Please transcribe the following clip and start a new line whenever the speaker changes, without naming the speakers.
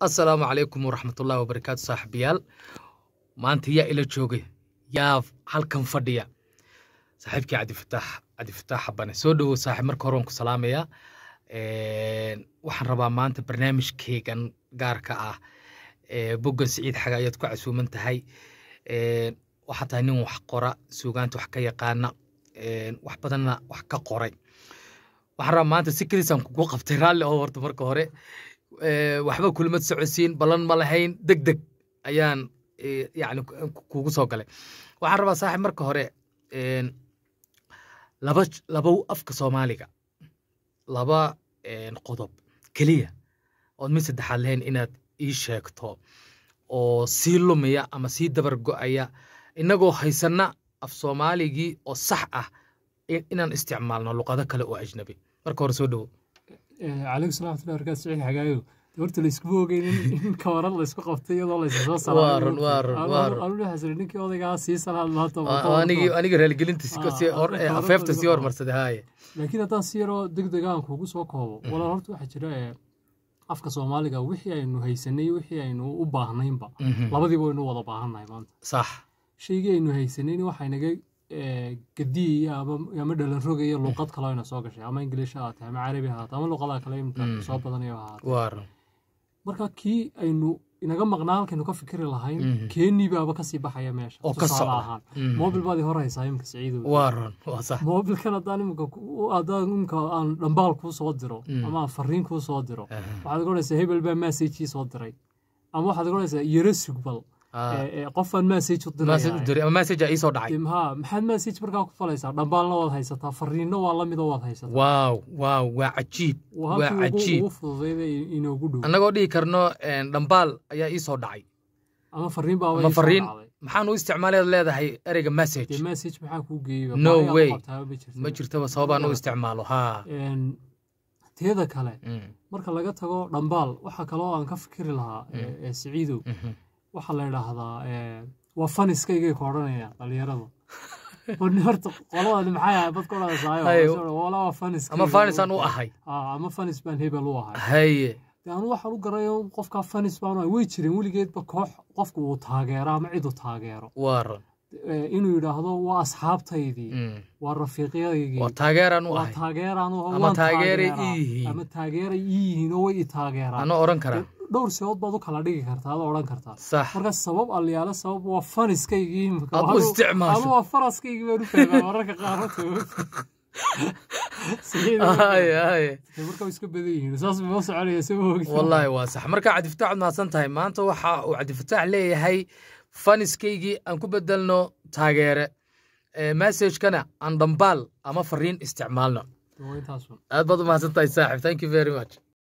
assalaamu calaykum waraxmatullaahi wabarakaatu saaxiibayaal maanta yaa ila joogay yaa halkan fadhiya saaxiibkii cabdifataax cabdifataax xabane soo dhowow saaxiib marka hore waan ku salaamayaa waxaan rabaa maanta barnaamijkeygan gaarka ah boggan siciid xaga ayaad ku casuuman tahay waxaa tahay nin wax qora suugaanta wax ka yaqaana wax badanna wax ka qoray waxaan rabaa maanta si keliisaan kugu qabtay raalli oo horta marka hore waxba kulimad socodsiin ballan ma lahayn deg deg ayaan yani kugu soo galay waxaan rabaa saaxiib marka hore laba laba afka soomaaliga laba qodob keliya ood mid saddexaad lahayn inaad ii sheegto oo sii lumaya ama sii dabar go'aya innagoo haysanna af soomaaligii oo sax ah inaan isticmaalno luqado kale oo ajnabi marka hore soo dhowo
calaykum salam watullahi barakaatu siciid xagaayo horta layskuma ogeynin in kawaran laysku qabtay iyadoo laysu soo
Waa run, waa run, waa run.
anu xasiri ninkii odaygaa sii salaad maanta
anigi aniga raaligelinta si- si hor-
Ah,
afeefta sii hormarsaday haaye
laakiin haddaan si yaroo deg deg aan kugu soo koobo walaal horta waxaa jira ee, afka soomaaliga wixii aynu haysanay wixii aynu u baahnaynba
Mhm.
labadiiba waynu wada baahannahay maanta
sax
shaygii aynu haysanayni waxaa inaga ee, gadiya ama ama dhalan rogaya luqad kaloo ina soo gashay ama ingiliish ha ahaatee ama carabi ha ahaatee ama luqadaha kale imika
Mm.
soo badanayo ha ahaatee
waa run
marka kii aynu inaga maqnaa halkaynu ka fikiri lahayn
Mhm.
keenii baaba kasii baxaya meesha
oo ka
tusaale
socda
ahaan
Mhm.
moobil baad i hor haysaa imika siciidow
waa run waa sax
moobilkan haddaan imika ku- haddaan imika aan dhambaal kuu soo diro
Mm.
ama aan fariin kuu soo diro
Aha.
waxaad odhanaysaa hebel baa massagii soo diray ama waxaad odhanaysaa yaro sugbal
Ah.
ee, ee, qofaan massage u
message u
diraya
diray ama message aa ii soo dhacay
ha maxaad massage markaa ku falaysaa dhambaalna waad haysataa fariinno waa la midoo waad haysataa
waaw waaw waa cajiib
waa
waa
halkii ugu-
cajiib
ugu fududayda inoogu dhow
annagoo dhihi karno dhambaal ayaa ii soo dhacay
ama fariin baaba
ama
ii soo
fariin
dhacday.
maxaan u isticmaaleed leedahay ereyga message
dee message maxaa kuu geeyey
No
Baahi aad u
way.
qabtaaba ma jirto.
ma jirtaba sababaan u isticmaalo haa
Een, teeda kale
Mm,
marka laga tago dhambaal waxaa kaloo aan ka fikiri lahaa ee- ee siciidow
mhm.
waxaa la idhaahdaa ee, waa faniskaygay ka odhanayaan dhalinyaradu Warni horta qoladani maxay ahay bad ka
Haye.
odhanaysaa wala waa faniskayga
ama fanisaan u ahay
Ah, ama fanis baan hebel u ahay
haye
dee anu waxaan u garayo qofkaa fanis baan u ahay way jireen weligeedba koox qofku uu taageero ama cid uu taageero
waa run
Ee, inuu yidhaahdo waa asxaabtaydii
Mm.
waa rafiiqyadeygii
waa taageeraan u
waa
ahay
taageeraan oo
Ama
waan
taageeray
taageeraa.
ii yihiin.
ama taageeray ii yihiin oo way i taageeraan
anoo odhan karaa
dhowr sababood baad u kala dhigi kartaa adoo odhan kartaa
sax
marka sabab alyaale sabab waa faniskaygii imika.
Aad u
Anu-
isticmaasho.
anu waa faraskaygii baan u fahmaa mararka qaar horta. Sideed
haye haye
marka way iska badan yihiin saas ma soconaya soo ogta
wallaahi waa sax marka cabdifataax ad mahadsan tahay maanta waxa uu cabdifataax leeyahay faniskaygii aan ku bedelno taageere Eh, messagekana aan dhambaal ama fariin isticmaalno
Waa intaas un.
aad baad u mahadsan tahay saaxib thank you very much